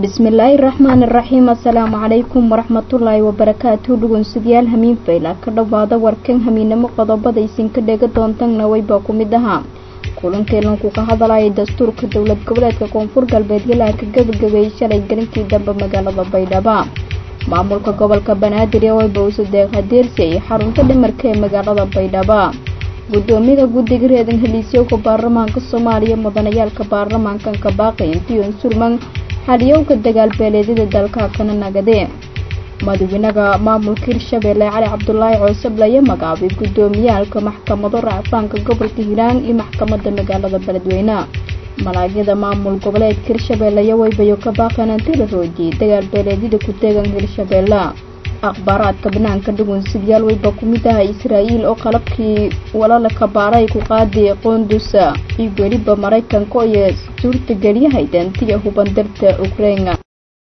bismillaahi raxmaan iraxiim assalaamu calaykum waraxmatullaahi wabarakaatu dhugunsidayaal hamiin fayla ka dhowaada warkan hamiinamo qodobada isinka dhega doontana weybaa ku mid ahaa kulankeelanku ka hadalaya dastuurka dowlad goboleedka koonfur galbeed ilaa ka gabagabeeyey shalay galinkii dambe magaalada baydhaba maamulka gobolka banaadir ee weybawse deeq hadeersi iyo xarunta dhimarka ee magaalada baydhaba guddoomiyada guddiga reedan heliisyowka baarlamaanka soomaaliya mudanayaalka baarlamaankan kabaaqay intiyon surman xaliyowka dagaalbeeleedyada dalka kana nagadee madaxweynaha maamulka hirshabeelle cali cabdulaahi coosable ayaa magacaabay guddoomiyaalka maxkamado racfaanka gobolka hiiraan iyo maxkamada magaalada beledweyne malaagyada maamul goboleedka hirshabeelle ayaa weybayo ka baaqeen anti la roojiyay dagaalbeeleedyada ku teegan hirshabeelle akhbaaraadka banaanka dhugunsidyaal weyba ku mid aha israa'iil oo qalabkii walala kabaaray ku qaaday qoondusa iyo weliba maraykanka iyo suurtageliyahay dantiya hubandarta ukraina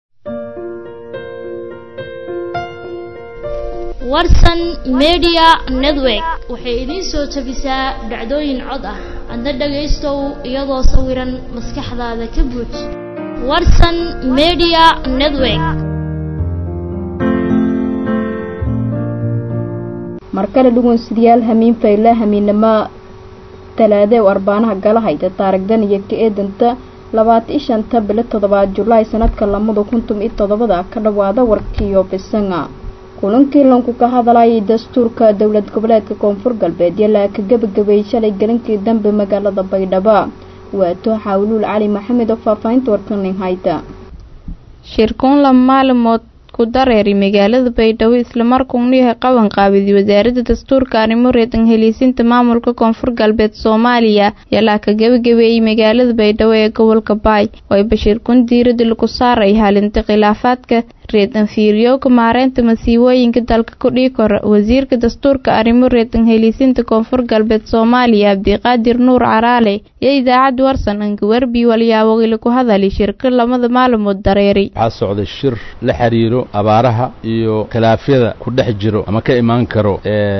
warsan media network waxay idiin soo tabisaa dhacdooyin cod ah adna dhagaystow iyadoo sawiran maskaxdaada ka buuj warsan media network markale dhugunsidayaal hamiin fayla hamiinamo talaade oo arbaanaha galahayda taarigdan iyo ka eedanta labaata i shanta bilo toddobaad julaay sanadka lamada kuntum iyo toddobada ka dhawaada warkiiyo bisanga kulankii lanku ka hadalayay dastuurka dowlad goboleedka koonfur galbeed ilaa ka gabagabeeyey shalay galinkii dambe magaalada baydhaba waato xawluul cali maxamed oo faahfaahinta warkanin hayta shirkuun laba maalimood ku dareeray magaalada baydhabo islamarkuuna yahay qaban qaabidi wasaaradda dastuurka arrimo reedan heliisinta maamulka koonfur galbeed soomaaliya ilaa ka gabagabeeyey magaalada baydhabo ee gobolka baay oo ay bashiirkun diirada lagu saaray halinta khilaafaadka reedan fiiriyowka maareynta masiibooyinka dalka kudhii kora wasiirka dastuurka arrimo reedan heliisinta koonfur galbeed soomaaliya abdiqaadir nuur caraale iyo idaacad warsan angawerbi walyaawogila ku hadalay shirka lamada maalmood dareeray waxaa socday shir la xiriiro abaaraha iyo khilaafyada ku dhex jiro ama ka imaan karo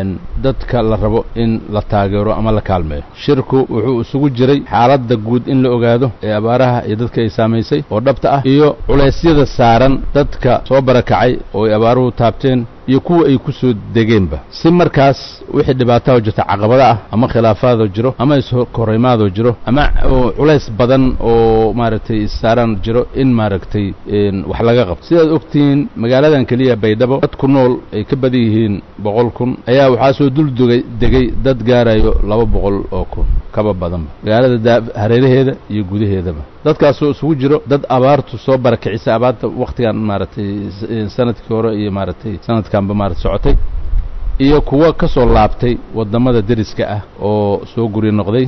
dadka la rabo in la taageero ama la kaalmeeyo shirku wuxuu isugu jiray xaaladda guud in la ogaado ee abaaraha iyo dadka ay saamaysay oo dhabta ah iyo culeysyada saaran dadka soo barakacay oo ay abaaruhu taabteen iyo kuwa ay ku soo degeenba si markaas wixii dhibaataho jirta caqabada ah ama khilaafaadoo jiro ama ishoreymaadoo jiro ama culays badan oo maaragtay issaaraan jiro in maaragtay wax laga qabto sidaad ogtihiin magaaladan keliya baydhabo dad ku nool ay ka badan yihiin boqol kun ayaa waxaa soo dul dugay degay dad gaarayo laba boqol oo kun kaba badanba magaalada hareeraheeda iyo gudaheedaba dadkaasoo isugu jiro dad abaartu soo barakicisa abaarta wakhtigan maaragtay sanadkii hore iyo maaragtay sanadkanba maarata socotay iyo kuwa ka soo laabtay waddamada deriska ah oo soo guri noqday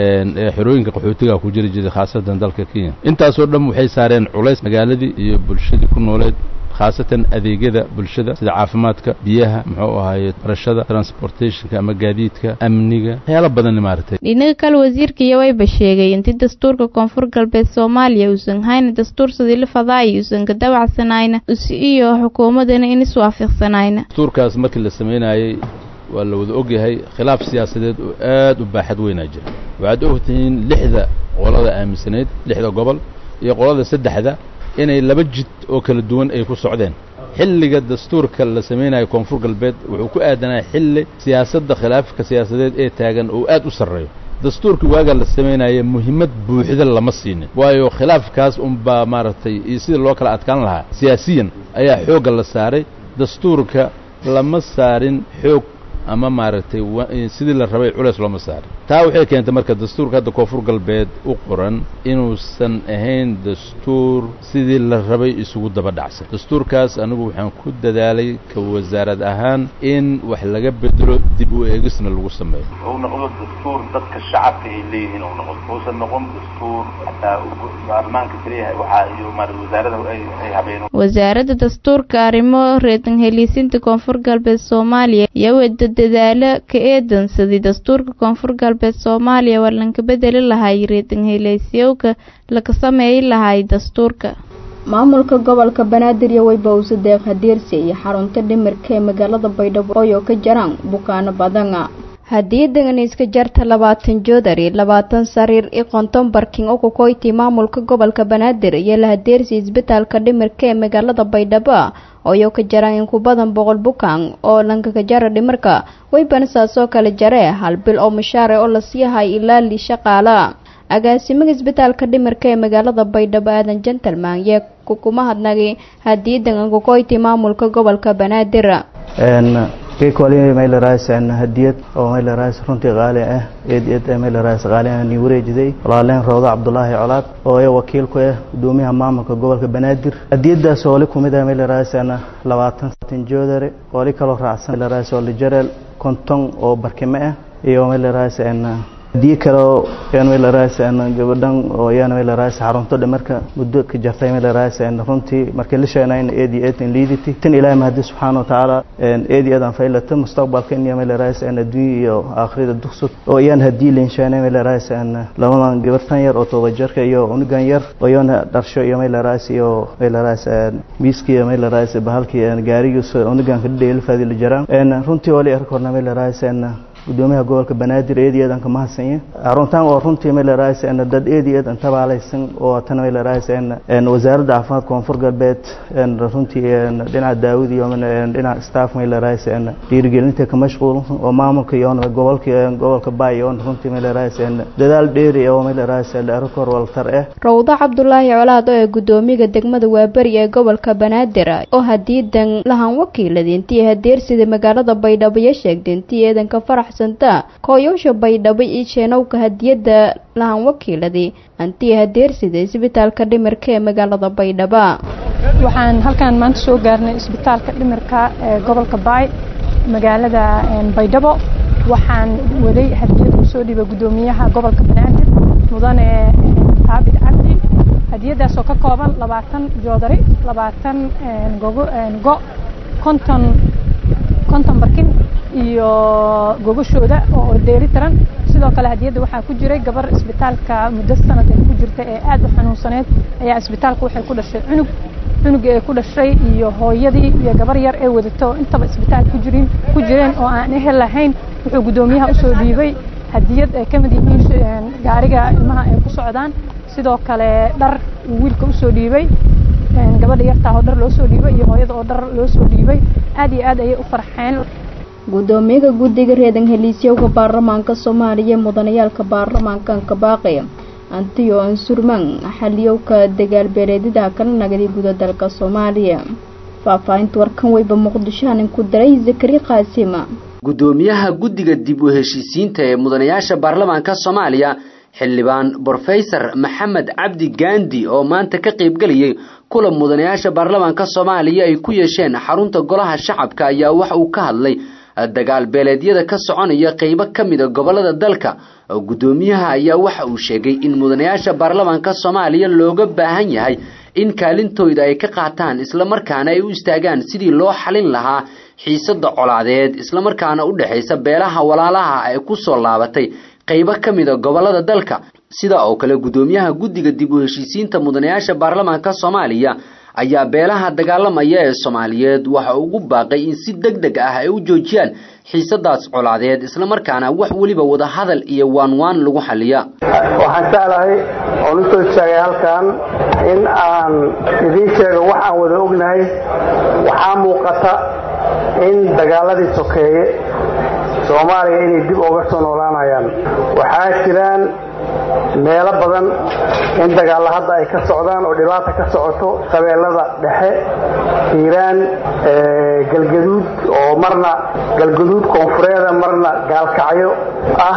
ee xerooyinka qaxootiga ku jiri jiray khaasatan dalka kenya intaasoo dhan waxay saareen culays magaaladii iyo bulshadii ku nooleed khaasatan adeegyada bulshada sida caafimaadka biyaha muxuu ahaaye barashada transportationka ama gaadiidka amniga waxyaalo badan maaragtay dhinaga kale wasiirka iyo wayba sheegay intii dastuurka koonfur galbeed soomaaliya uusan hayna dastuur sidii la fadaaya uusan ka dabacsanayna iyo xukuumadana in iswaafiqsanayna dastuurkaas markii la samaynayey waa la wada ogyahay khilaaf siyaasadeed oo aad u baaxad weynaa jira waxaad ogtihiin lixda qolada aaminsanayd lixda gobol iyo qolada saddexda inay laba jid oo kala duwan ay ku socdeen xilliga dastuurka la samaynayo koonfur galbeed wuxuu ku aadanaya xilli siyaasadda khilaafka siyaasadeed ee taagan oo aad u sarreeyo dastuurkii waagaa la samaynaya muhiimad buuxda lama siinin waayo khilaafkaas unbaa maaragtay iyo sidii loo kala adkaan lahaa siyaasiyan ayaa xoogga la saaray dastuurka lama saarin xoog ama maaragtay sidii la rabay culeys looma saarin taa waxay keentay marka dastuurka hadda koonfur galbeed u qoran inuusan ahayn dastuur sidii la rabay isugu daba dhacsan dastuurkaas anigu waxaan ku dadaalay ka wasaarad ahaan in wax laga bedelo dib u eegisna lagu sameeyo uu noqdo dastuur dadka shacabka ay leeyihiin uu noqdo uusan noqon dastuur hataa baarlamaanka keliya waxaa iyo maarata wasaarada ay habeen wasaaradda dastuurka arrimo reedan heliisinta koonfur galbeed soomaaliya iyo wada dadaalo ka eedansadii dastuurka koonfur galbeed soomaaliya waa lanka bedeli lahay reedan heleesyowka laka sameeyi lahay dastuurka maamulka gobolka banaadir iyo weybawse deeq hadeersi iyo xarunta dhimirka ee magaalada baydhabo ooyo ka jaraan bukaano badana hadiyadan iska jarta labaatan joodari labaatan sariir i konton barking oo ku koyti maamulka gobolka banaadir iyo lahadeersi isbitaalka dhimirka ee magaalada baydhabo ooyo ka jaraan in ku badan boqol bukaan oo lankaka jara dhimirka waybana saasoo kale jare hal bil oo mushaare oo la siiyahay ilaa li shaqaala agaasimaha isbitaalka dhimirka ee magaalada baydhabo aadan gentleman yee kukuma hadnagay hadiyadan ku koyti maamulka gobolka banaadir keekoli maylerais hadiyad oo maylerais runtii qaali ah eed eed maylerais qaali ah ni wareejiday walaaleen rawda cabdulaahi colaad oo ay wakiil ku ah gudoomiyaha maamulka gobolka banaadir hadiyadaas oo li kumid ah maylerais labaatan satin joodare oo li kaloo raacsan maylerais oo lijareel konton oo barkime ah iyo maylerais hadiye kaleo yan maylerais gabadhan oo yan maylerais xarunto dhimarka muddo ka jartay maylerais runtii markii la sheenayn eed iyo eed in liiditi tan ilaahay mahadi subxaana watacaala eed iyo eed aan faylata mustaqbalka in maylerais adduunya iyo aakhirada dugsud oo yan hadii lain sheenay maylerais labadan gabartan yar oo toba jarka iyo unugan yar oo yana dharsho iyo maylerais iyo maylerais miiskii maylerais bahalkii gaarigiis unugan kadhadheelfaadi la jaraan runtii wali arkorna maylerais gudoomiyaha gobolka banaadir eed iyo eedan ka mahadsanya aruntaan oo runtii maylerais dad eed iyo eed intabaalaysan oo tan maylerais wasaaradda caafimaadka koonfur galbeed runtii dhinaca daawud iyo dhinaca staff maylerais dhiirigelinta ka mashquul oo maamulka iyo gobolka gobolka baay iyo runtii maylerais dadaal dheeri oo maylerais arikor waltar ah rawda cabdulaahi colaad oo ee gudoomiyaha degmada waaberi ee gobolka banaadir oo hadiidan lahan wakiilada intii hadeersida magaalada baydhabo iyo sheegtay intii eedanka farax kooyowsha baydhabo iyo jeenowka hadiyada lahan wakiiladii antii hadeersida isbitaalka dhimirka ee magaalada baydhabo waxaan halkan maanta soo gaarnay isbitaalka dhimirka ee gobolka baay magaalada baydhabo waxaan waday hadiyad uu soo dhiibay gudoomiyaha gobolka banaadir mudane taabid cabdi hadiyadaasoo ka kooban labaatan joodari labaatan gogo go konton konton barkin iyo gogashooda oo dheeri tiran sidoo kale hadiyadda waxaa ku jiray gabar isbitaalka muddo sanad ay ku jirta ee aad u xanuunsaneed ayaa isbitaalka waxay ku dhashay cunug cunugii ay ku dhashay iyo hooyadii iyo gabar yar ee wadato intaba isbitaal ku jirin ku jireen oo aan ehel lahayn wuxuu guddoomiyaha usoo dhiibay hadiyad ay ka mid yihiin gaariga ilmaha ay ku socdaan sidoo kale dhar uu wiilka usoo dhiibay gabadha yartaa oo dhar loo soo dhiibay iyo hooyada oo dhar loo soo dhiibay aad iyo aad ayay u farxeen gudoomiyaha guddiga reedan heliisyowga baarlamaanka soomaaliya mudanayaalka baarlamaankanka baaqi antiyo ansurman xaliyowka dagaalbeeleedyada kala nagaday guda dalka soomaaliya faahfaahinta warkan weyba muqdishoanin ku daray zakari qaasima gudoomiyaha guddiga dib u heshiisiinta ee mudanayaasha baarlamaanka soomaaliya xildhibaan brofesor maxamed cabdi gandi oo maanta ka qaybgelayay kulan mudanayaasha baarlamaanka soomaaliya ay ku yeesheen xarunta golaha shacabka ayaa waxa uu ka hadlay dagaal beeleedyada ka soconaya qeybo ka mida gobolada dalka guddoomiyaha ayaa waxa uu sheegay in mudanayaasha baarlamaanka soomaaliya looga baahan yahay in kaalintooda ay ka qaataan islamarkaana ay u istaagaan sidii loo xalin lahaa xiisada colaadeed islamarkaana u dhexaysa beelaha walaalaha ay ku soo laabatay qeybo ka mida gobolada dalka sida oo kale guddoomiyaha guddiga dib u heshiisiinta mudanayaasha baarlamaanka soomaaliya ayaa beelaha dagaalamaya ee soomaaliyeed waxa ugu baaqay in si deg deg ah ay u joojiyaan xiisadaas colaadeed islamarkaana wax weliba wada hadal iyo waanwaan lagu xaliya waxaan jeclahay oon u soo sheegay halkan in aan idiin sheego wax aan wada ognahay waxaa muuqata in dagaaladii sokeeye soomaaliya inay dib uga soo noolaanayaan waxaa jiraan meelo badan in dagaalla hadda ay ka socdaan oo dhibaata ka socoto qabeelada dhexe hiiraan galgaduud oo marna galgaduud koonfureeda marna gaalkacyo ah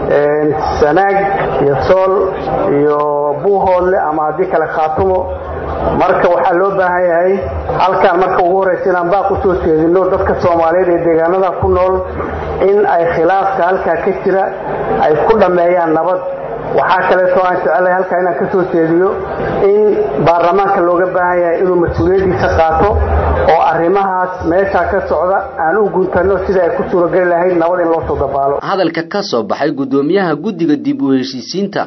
sanaag iyo sool iyo buuhoodle ama haddii kale khaatumo marka waxaa loo baahan yahay halkaan marka ugu horraysa inaan baaq u soo jeedino dadka soomaaliyeed ee deegaanada ku nool in ay khilaafka halkaa ka jira ay ku dhammeeyaan nabad waxaa kaleetoo aan jecelahay halkaa inaan ka soo jeediyo in baarlamaanka looga baahan yahay inuu mas-uuliyaddiisa qaato oo arrimahaas meeshaa ka socda aan u guntanno sida ay ku suurageli lahayd nabad in loo soo dabaalo hadalka ka soo baxay guddoomiyaha guddiga dib u heshiisiinta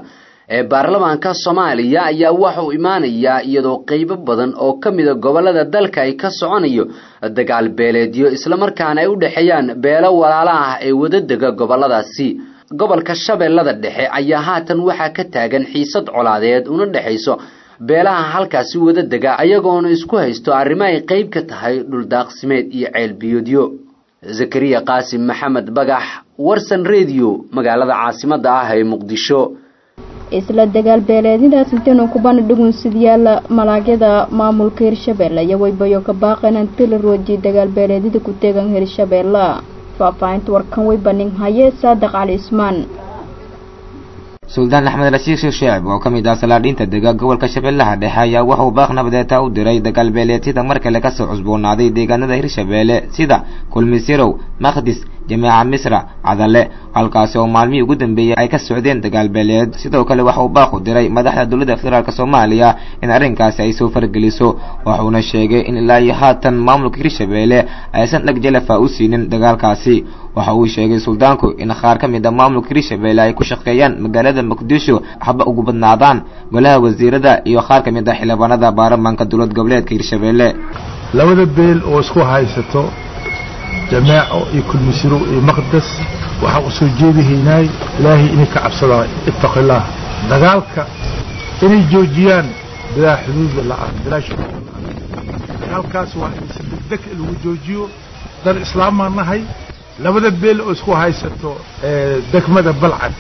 ee baarlamaanka soomaaliya ayaa waxauu imaanayaa iyadoo qeybo badan oo ka mida gobolada dalka ay ka soconayo dagaal beeleedyo islamarkaana ay u dhexeeyaan beelo walaalo ah ee wadadega goboladaasi gobolka shabeellada dhexe ayaa haatan waxaa ka taagan xiisad colaadeed una dhexayso beelaha halkaasi wadadega ayagoona isku haysto arrimo ay qeyb ka tahay dhuldaaqsimeed iyo ceelbiyoodyo zakariya qaasim maxamed bagax warsan rediyo magaalada caasimadda ah ee muqdisho isla dagaal beeleedintaas intaynu kubana dhugunsidyaal malaagyada maamulka hirshabeelle iyo waybayo ka baaqeen intii la roojiyay dagaal beeleedyada ku teegan hirshabeelle faahfaahinta warkan waybaning haye saadiq cali ismaan suldaan axmed rashiid sheekh shaacib oo ka mid ah salaadhiinta dega gobolka shabeellaha dhexe ayaa wuxuu baaq nabadeeta u diray dagaal beeleedyada mar kale kasoo cusboonaaday deegaanada hirshabeelle sida kulmisirow makhdis jameeca misra cadale halkaasi oo maalmihii ugu dambeeyey ay ka socdeen dagaal beeleed sidoo kale waxa uu baaq u diray madaxda dowladda federaalk soomaaliya in arrinkaasi ay soo fargeliso wuxuuna sheegay in ilaa iyo haatan maamulka hirshabeelle aysan dheg jalafa u siinin dagaalkaasi waxa uu sheegay suldaanku in qaar ka mid a maamulka hirshabeelle ay ku shaqeeyaan magaalada muqdisho haba ugu badnaadaan golaha wasiirada iyo qaar ka mid ah xildhibaanada baarlamaanka dowlad goboleedka hirshabeelle labada beel oo isku haysato jamaaco iyo kulmisiro iyo maqdas waxaan u soo jeedihaynay ilaahay inay ka cabsadaan ittaqi illaah dagaalka inay joojiyaan bilaa xuduuda la-aan bilaa shuruuda la-aan dagaalkaas waa in si degdeg lagu joojiyo dan islaamaan nahay labada beel oo isku haysato degmada balcad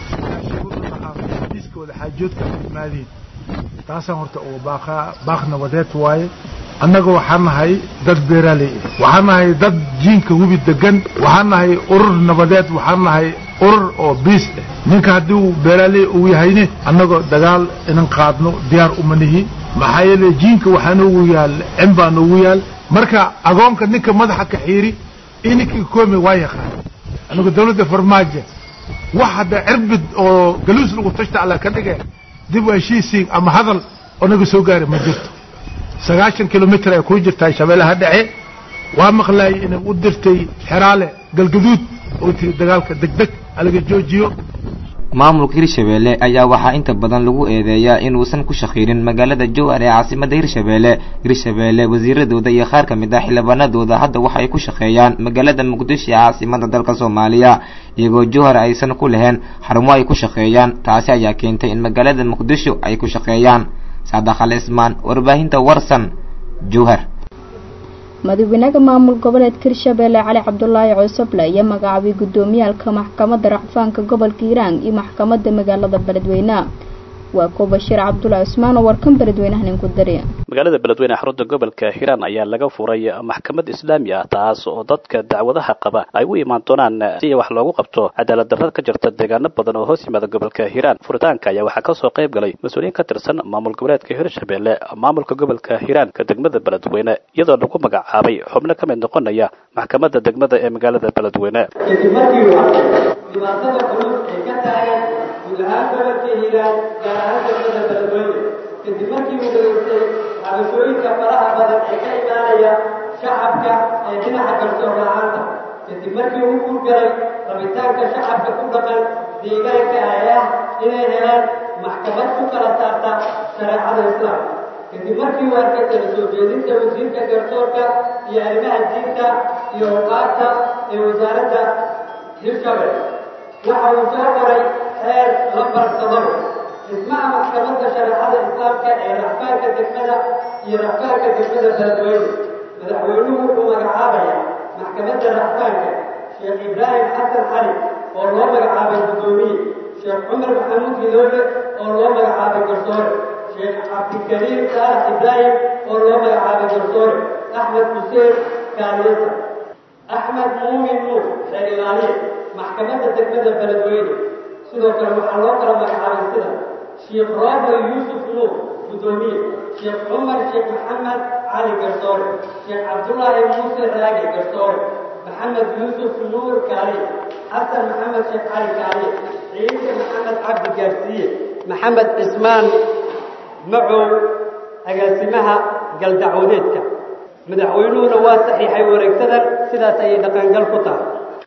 iska wada xaajoodka imaadiin taasaan horta uga baaqaa baaq nabadeed waaye annaga waxaan nahay dad beeraaley ah waxaan nahay dad jiinka hubi degan waxaan nahay urur nabadeed waxaan nahay urur oo biis ah ninka haddii uu beeraaley uu yahayne annagoo dagaal inan qaadno diyaar uma nihi maxaa yeele jiinka waxaa noogu yaal cin baa noogu yaal marka agoonka ninka madaxa ka xiiri iyo ninkii koomi waa yaqaan annagu dawladda farmaajo wax hadda cirbid oo galuus lagu tashta alla ka dhige dib u heshiisiin ama hadal oo naga soo gaari ma jirto sagaashan kilomitr ay ku jirtaa shabeellaha dhexe waa maqlaayay inay u dirtay xeraale galgaduud oo tiri dagaalka degdeg alaga joojiyo maamulka hirshabeelle ayaa waxaa inta badan lagu eedeeyaa inuusan ku shaqeynin magaalada jowhar ee caasimada hirshabeelle hirshabeelle wasiiradooda iyo qaar ka mid ah xildhibaanadooda hadda waxa ay ku shaqeeyaan magaalada muqdisho ee caasimada dalka soomaaliya iyagoo jowhar aysan ku lahayn xarumo ay ku shaqeeyaan taasi ayaa keentay in magaalada muqdisho ay ku shaqeeyaan saadax al ismaan warbaahinta warsan jowhar madaxweynaha maamul goboleedka hirshabeelle cali cabdulaahi coosoble iyo magacaabay gudoomiyaalka maxkamadda racfaanka gobolka hiiraan iyo maxkamadda magaalada beledweyne waa kuwa bashiir cabdulaahi cusmaan oo warkan beledweynaha ninku dari magaalada beledweyne xarunta gobolka hiiraan ayaa laga furay maxkamad islaami ah taas oo dadka dacwadaha qaba ay u imaan doonaan si wax loogu qabto cadaalad darrada ka jirta deegaano badan oo hoos yimaada gobolka hiiraan furitaanka ayaa waxaa kasoo qayb galay mas-uuliyiin ka tirsan maamul goboleedka hirshabeelle maamulka gobolka hiiraanka degmada beledweyne iyadoo lagu magacaabay xubno ka mid noqonaya maxkamadda degmada ee magaalada beledweyne guud ahaan gobolka hiiraan gaar ahaan degmada beledweyne kadib markii uu dhageystay cabashooyinka faraha badan ee ka imaanaya shacabka ee dhinaca garsoor la-aanta kadib markii uu guurgalay rabitaanka shacabka ku dhaqan deegaanka ee ah inay helaan maxkamad ku kala saarta shareecada islaamka kadib markii uu arkay kala soo jeedinta wasiirka garsoorka iyo arrimaha diinta iyo uqaarta ee wasaaradda hirshabelle waxa uu soo qoray xeer lambar todoba dhismaha maxkamadda shareecada islaamka ee racfaanka degmada iyo racfaanka degmada beledweyne madaxweynuhu wuxuu magacaabaya maxkamadda racfaanka sheekh ibraahim xasan cali oo loo magacaabay guddoomiye sheekh cumar maxamuud hidoole oo loo magacaabay garsoore sheekh cabdikariim saalax ibraahim oo loo magacaabay garsoore axmed xuseen kaaliyasa axmed muumin nuur xeer ilaaliye maxkamadda degmada beledweyne sidoo kale waxaa loo kala magacaabay sida sheekh rooble yuusuf nuur guddoomiye sheekh cumar sheekh maxamed cali garsoore sheekh cabdullaahi muuse raage garsoore maxamed yuusuf nuur kaaliye xasan maxamed sheekh cali kaaliye ciise maxamed cabdi gaarsiiye maxamed cismaan macow agaasimaha galdacwadeedka madaxweynuhuna waa saxiixay wareegsadan sidaas ayay dhaqangal ku tahay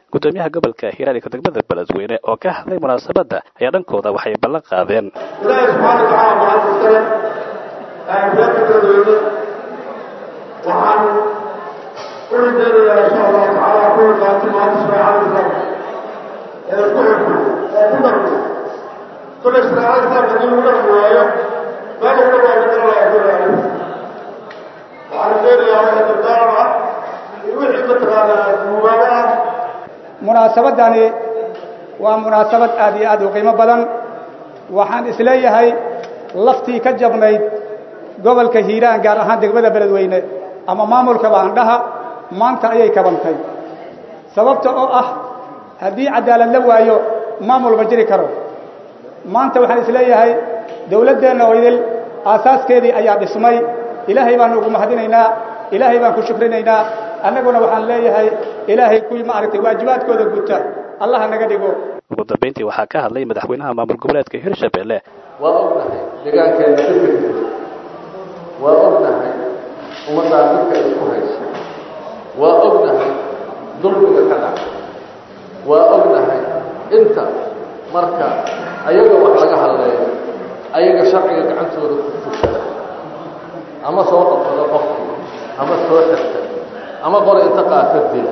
gudoomiyaha gobolka hiiraan iyo degmada beledweyne oo ka hadlay munaasabadda ayaa dhankooda waxay ballan qaadeen ilaahay subxaana watacaala mahad iskale reerka beledweyne waxaan u rajaynayaa insha allahu tacaala kuwa qaatay maanta shareecada islaamka ee ku xirku ee ku dhaqmo kolley shareecada islaamka haddii lagu dhaqmi waayo meel lagu dhaqaayo garanayaa kuleeyahay waxaan rajaynayaa waxa dardaaran ah iyo wixii mataqaanaa mugaabo ah munaasabadani waa munaasabad aad iyo aad u qiimo badan waxaan isleeyahay laftii ka jabnayd gobolka hiiraan gaar ahaan degmada beledweyne ama maamulka baandhaha maanta ayay kabantay sababta oo ah haddii cadaalad la waayo maamul ma jiri karo maanta waxaan isleeyahay dawladdeenna oo idil aasaaskeedii ayaa dhismay ilaahay baanu ugu mahadinaynaa ilaahay baan ku shukrinaynaa annaguna waxaan leeyahay ilaahay kuwii maaragtay waajibaadkooda guta allaha naga dhigo ugu dambayntii waxaa ka hadlay madaxweynaha maamul goboleedka hirshabelle waa ognahay deegaankeenna dhibka waa ognahay ummaddaa dadka isku haysa waa ognahay dulmiga ka dhaca waa ognahay inta marka ayaga wax laga hadleeyo ayaga sharciga gacantooda ku fushada ama soo qabsada qofkii ama soo xirta ama qore inta qaata dila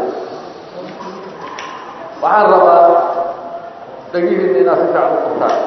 waxaan rabaa dhegihiinna inaad si fiican u furtaan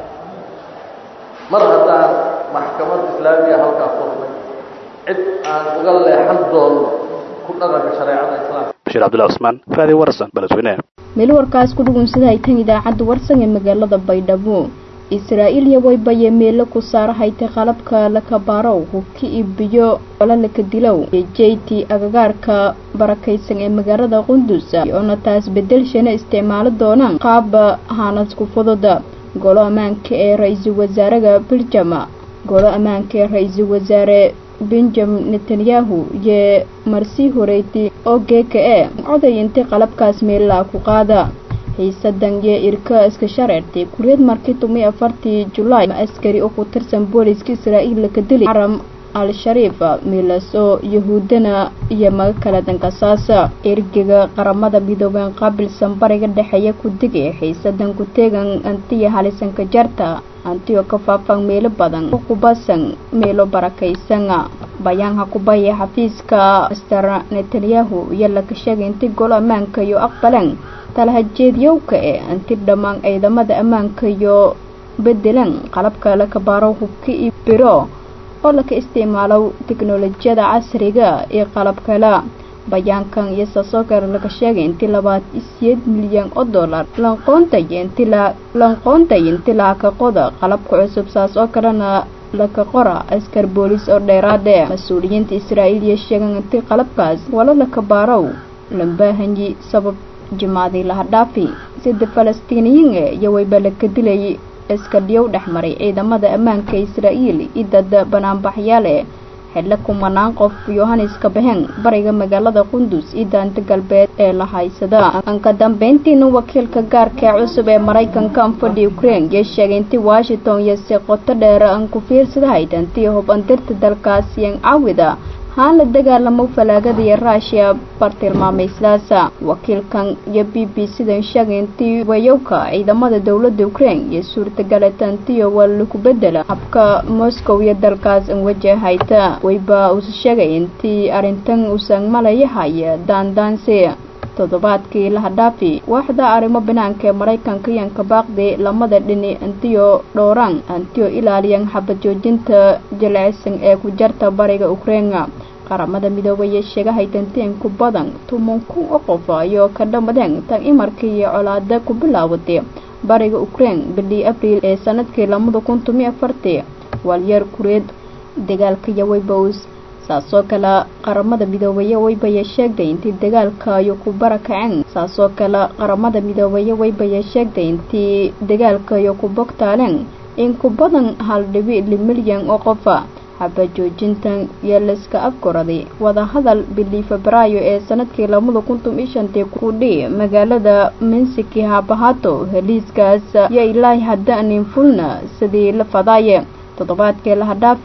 mar haddaan maxkamad islaamiya halkaas furnay cid aan uga leexan doonno ku dhaqanka shareecada islaamka bashiir cabdullahi cusmaan raadi warsan beledweyne meel warkaas ku dhugunsada haytan idaacadda warsan ee magaalada baydhabo israa'iil iyo waybaye meelo ku saarahaytay qalabka lakabarow hubki ibiyo olalaka dilow ee jeyti agagaarka barakaysan ee magaalada qundus oona taas bedelshana isticmaalo doonaan qaaba haanadku fududa golo ammaanka ee ra-iisul wasaaraha beljam golo ammaanka ee ra-iisul wasaare benjamin netanyahu iyo marsii horeyti oo geeka e coday intay qalabkaas meellaa ku qaada xiisadan iyo irka iska shareertay kuriyad markii tumay afartii julaay ma askari oo ku tirsan booliska israa'iil laka dili xaram al-shariif milas oo yahuudana iyo maga kale dankasaasa ergega qaramada midoobeen qaabilsan bariga dhexeeya ku digay xiisadan ku teegan antiya halisanka jarta antiyo ka faafan meelo badan oo kubasan meelo barakaysan bayaanka kubaya xafiiska master netanyahu iyo laka sheegay intii golo ammaanka iyo aqbalan talahajeedyowka ee anti dhammaan ciidamada ammaanka iyo bedelan qalabka laka baaro hubka iyo biro oo laka isticmaalo teknolojiyada casriga iyo qalab kale bayaankan iyo saasoo laga sheegay intii labaad siyeed milyan oo dollar lanqoontay inti lanqoontay inti laaka qoda qalabka cusub saas oo kalena laka qora askar boolis oo dheeraade mas-uuliyiinta israa'iil iyo sheegan intii qalabkaas wala laka baarow lambaahanyi sabab jimaadii laha dhaafi sida falastiiniyiin e iyo wayba laka dilayay iskadhiyow dhexmaray ciidamada ammaanka israa'iil iyo dad banaanbaxyaale xidlo kumanaan qof yohaneska bahen bariga magaalada qundus iyo daanta galbeed ee la haysada anka dambeyntiina wakiilka gaarka ee cusub ee maraykanka anfadhi ukraine iyo sheegay intii washington iyo si qoto dheer aan ku fiirsadahayd antii hubandirta dalkaasi an caawida haan la dagaalamo falaagada iyo ruushiya bartilmaameyslaasa wakiilkan iyo b b sidan sheegay intii wayowka ciidamada dowladda ukraine iyo suurtagalataantiyo waa laku bedela habka moscow iyo dalkaas an wajahayta wayba uuse sheegay intii arrintan uusan malayahaya daandaansi toddobaadkii lahadhaafi waaxda arrimo banaanka ee maraykanka iyanka baaqdi lamada dhini antiyo dhowraan antiyo ilaaliyan xabad joojinta jilicsan ee ku jarta bariga ukraina qaramada midoobay ee sheegahay danteen ku badan tuman kun oo qof ayoo ka dhammadeen tan imarkii iyo colaada ku bilaabatay bariga ukraine bildii abriil ee sanadkii lamada kun tomi afartii waalyar kureed dagaalka yawaybows saasoo kale qaramada midoobeye waybaya sheegtay intii dagaalka ayu ku barakaceen saasoo kale qaramada midoobeye waybaya sheegtay intii dagaalka ayu ku bogtaaleen in ku badan hal dhibi li milyan oo qofa xabajoojintan iyo layska afkoraday wadahadal bilii febraayo ee sanadkii lamada kun tom iyo shantii kudhi magaalada mensiki habahato heliiskaas iyo ilaahi haddaanin fulna sidii la fadaaye toddobaadkii lahadhaafi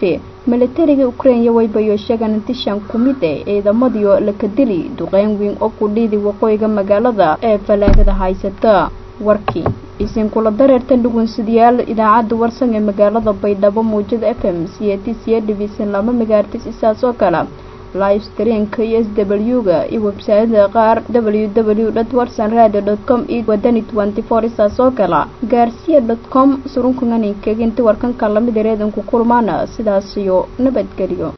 militariga ukraine waybayo sheegan inti shan ku mid eh ciidamadiio laka dili duqeyn weyn oo ku dhiidi waqooyiga magaalada ee falaagada haysata warkii isin kula dareertan dhugunsidayaal idaacadda warsan ee magaalada baydhabo muujada f m c t c division lama megaartis isaas oo kale live streamka iyo s w ga iyo websaayada qaar w w dot warsan radio dot com iyo wadani twenty four isaas oo kale gaarsiya dot com surunkanganinkeginti warkanka lamida reedanku kulmaana sidaas iyo nabadgelyo